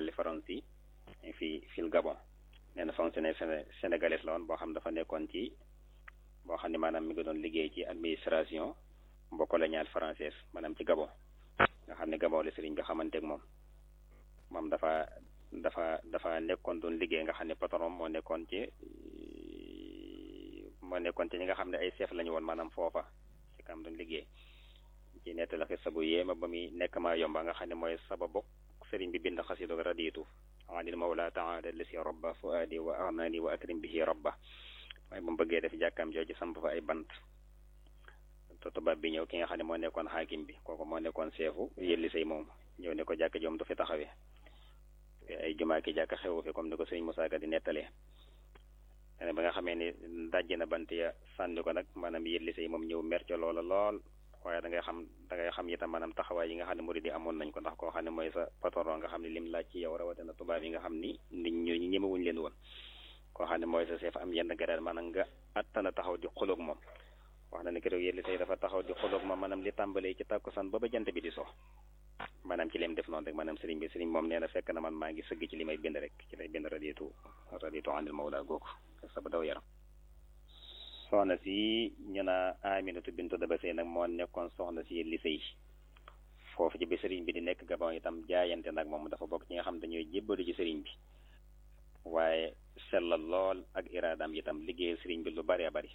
dalle Faransi fii fil Gabon nee na fonctionnaire sénégalais la woon boo xam dafa nekkoon ci boo xam ne maanaam mi ngi doon liggéey ci administration mbokk coloniale française maanaam ci Gabon nga xam ne Gabon la sëriñ bi xamante ak moom moom dafa dafa dafa nekkoon doon liggéey nga xam ne patron moo nekkoon ci moo nekkoon ci ñi nga xam ne ay chef lañu woon maanaam foofa ci kam doon liggéey ci nett la xisa bu yéema ba muy nekk maa yomba nga xam ne mooy sababu sëriñ bi bind xasidu raditu anil mawla taala lisi rabba fuadi wa arnani wa akrim bihi rabba waaye bu mu bëggee def jàkkaam jooju samp fa ay bant te tubaab bi ñëw ki nga xam ne moo nekkoon xaakim bi kooku moo nekkoon seefu yëlli say moom ñëw ne ko jàkk joom du fi taxawee ay jumaa ki jàkk xewu fi comme ni ko sëriñ Musaa Ka di nettalee ba nga xamee ni dajj na bant ya sànni ko nag maanaam yëlli say moom ñëw mer ca loola lool waaye da ngay xam da ngay xam itam maanaam taxawaay yi nga xam ne murid yi amoon nañ ko ndax koo xam ne mooy sa patron nga xam ne lim laaj ci yow rawatina tubaab yi nga xam ni nit ñi ñu ñemewuñ leen woon koo xam ne mooy sa chef am yenn garaat maanaam nga attana taxaw di xuloog moom wax na ne keroog yëlli say dafa taxaw di xuloog moom maanaam li tàmbalee ci tàkkusaan ba ba jant bi di so maanaam ci lim def noonu rek maanaam sëriñ bi sëriñ moom nee na fekk na man maa ngi sëgg ci li may bind rek ci lay bind raditu raditu anil mawla googu saba daw yaram soxna si ñu naa Aminatu bintu Daba Sey nag moo nekkoon soxna si li sëy foofu ci bi sëriñ bi di nekk Gabon itam jaayante nag moom dafa bokk ci nga xam dañuy jébbalu ci sëriñ bi waaye sellal lool ak iraadam itam liggéey sëriñ bi lu bari bari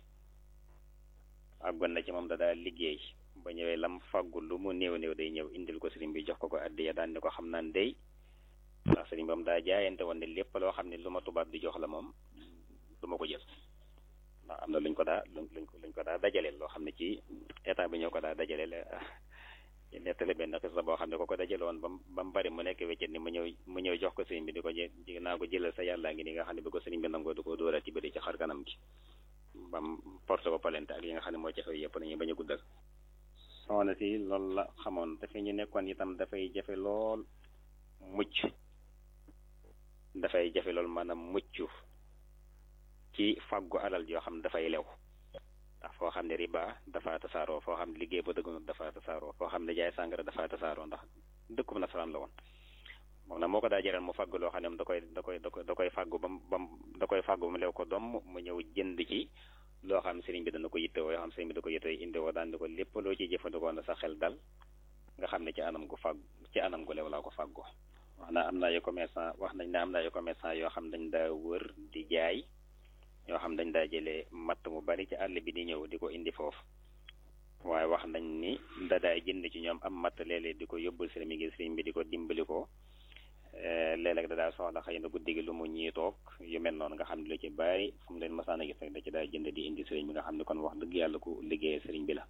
àggoon na ci moom da daal liggéey ba ñëwee lam faggu lu mu néew néew day ñëw indil ko sëriñ bi jox ko ko addiya daan ni ko xam naan day ndax sëriñ bi moom daa jaayante woon ne lépp loo xam ne lu ma tubaab di jox la moom du ma ko jël ndax am na luñ ko daa luñ ko luñ ko daa dajaleel loo xam ne ci état bi ñoo ko daa dajaleel nettali benn xis la boo xam ne ko ko dajale woon ba ba mu bari mu nekk weccet ni mu ñëw mu ñëw jox ko sëriñ bi di ko jé naa ko jëlal sa yàllaa ngi ni nga xam ne bi ko sëriñ bi nangoo du ko dóoral ci bëri ci xar kanam gi ba mu porte ko palente ak yi nga xam ne moo ci xew yëpp nañu bañ a guddal soxna si loolu la xamoon te fi ñu nekkoon itam dafay jafe lool mucc dafay jafe lool maanaam mucc ci fàggu alal yoo xam ne dafay lew ndax foo xam ne riba dafa tasaaroo foo xam ne liggéey ba dëggunut dafa tasaaroo foo xam ne jaay sàngara dafa tasaaroo ndax dëkkub nasaraan la woon moom nag moo ko daa jaral mu fàgg loo xam ne da koy da koy da koy da koy fàggu ba mu ba mu da koy fàggu ba mu lew ko doom mu ñëw jënd ci loo xam sëriñ bi dana ko yittewoo yoo xam sëriñ bi da ko yittewoo indiwoo daan di ko lépp loo ciy jëfandikoo na sa xel dal nga xam ne ci anam gu fàgg ci anam gu lew laa ko fàggoo wax na am na ay commerçant wax nañ ne am na ay commerçant yoo xam dañ daa wër di jaay yoo xam dañ daa jëlee matt mu bari ci àll bi di ñëw di ko indi foofu waaye wax nañ ni da daay jënd ci ñoom am matt léeg-léeg di ko yóbbul sëriñ bi ngir sëriñ bi di ko dimbali ko léeg-léeg da daa soxla xëy na guddi gi lu mu ñii toog yu mel noonu nga xam ne lu ci bari fu mu leen masaan a gis rek da ci daa jënd di indi sëriñ bi nga xam ne kon wax dëgg yàlla ku liggéeyee sëriñ bi la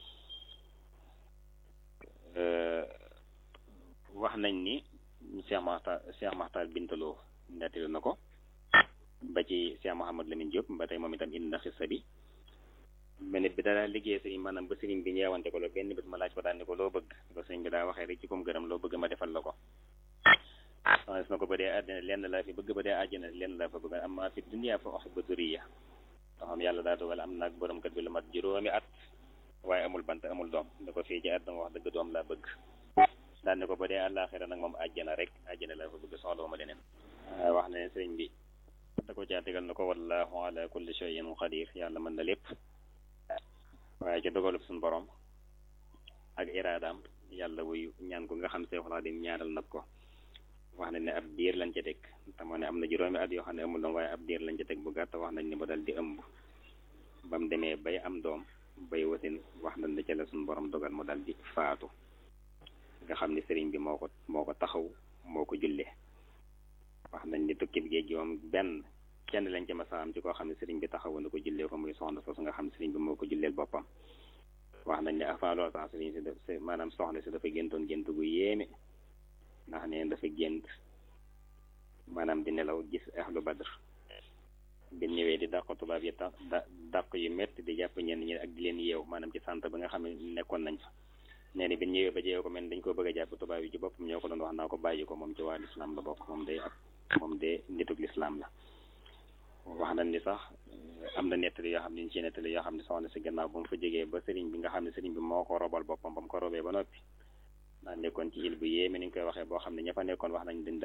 wax nañ ni Cheikh Maxtar Cheikh Maxtar bintaloo nettali na ko ba ci Cheikh Mouhamad Lamine Diop ba tey moom itam indi na xissa bi benn bi daa liggéey sëriñ maanaam ba sëriñ bi ñeewante ko loolu benn bés ma laaj ko daan ni ko loo bëgg ko sëriñ bi daa waxee rek ci kom gërëm loo bëgg ma defal la ko soxna na ko ba dee àddina lenn laa fi bëgg ba dee àjjana lenn laa fa bëgg am maa fi dunya fa uhibbu zurriya nga xam yàlla daa dogal am naag borom kër bi lu mat juróomi at waaye amul bant amul doom da ko fii ci àddina wax dëgg doom laa bëgg daan ne ko ba dee àllaaxira nag moom àjjana rek àjjana laa fa bëgg soxla ma leneen wax na ne sëriñ bi da ko caa tegal na ko wallahu ala kulli shay'in qadir yàlla mën na lépp waaye ci dogalub suñu borom ak iraadaam yàlla wuyu ñaan ko nga xam Seexul Xadiim ñaanal nag ko wax nañ ne ab diir lañ ca teg te moo ne am na juróomi at yoo xam ne amul doom waaye ab diir lañ ca teg bu gàtt wax nañ ne ba dal di ëmb ba mu demee bay am doom bay wasin wax nañ ne ca la suñu borom dogal mu dal di faatu nga xam ne sëriñ bi moo ko moo ko taxaw moo ko jullee wax nañ ni tukkib géej gi moom benn kenn lañ ci masa am ci koo xam ne sëriñ bi taxawu na ko jullee ko muy soxna soosu nga xam ne sëriñ bi moo ko julleel boppam wax nañ ne avant loolu sax sëriñ si daf maanaam soxna si dafa géntoon gént gu yéeme ndax neen dafa gént maanaam di nelaw gis ahlu badr bi ñëwee di dàq tubaab yi tax da dàq yu métti di jàpp ñenn ñi ak di leen yeew maanaam ci sant ba nga xam ne nekkoon nañ fa nee ni bi ñëwee ba jeew ko mel dañ ko bëgg a jàpp tubaab yi ci boppam ñoo ko doon wax naa ko bàyyi ko moom ci waa lislaam la bokk moom day ak moom de nitug lislaam la wax nañ ni sax am na nettali yoo xam ne ñu ci nettali yoo xam ne soxna si gannaaw ba mu fa jógee ba sëriñ bi nga xam ne sëriñ bi moo ko robal boppam ba mu ko robee ba noppi daa nekkoon ci il bu yéeme ni ñu koy waxee boo xam ne ña fa nekkoon wax nañ dañ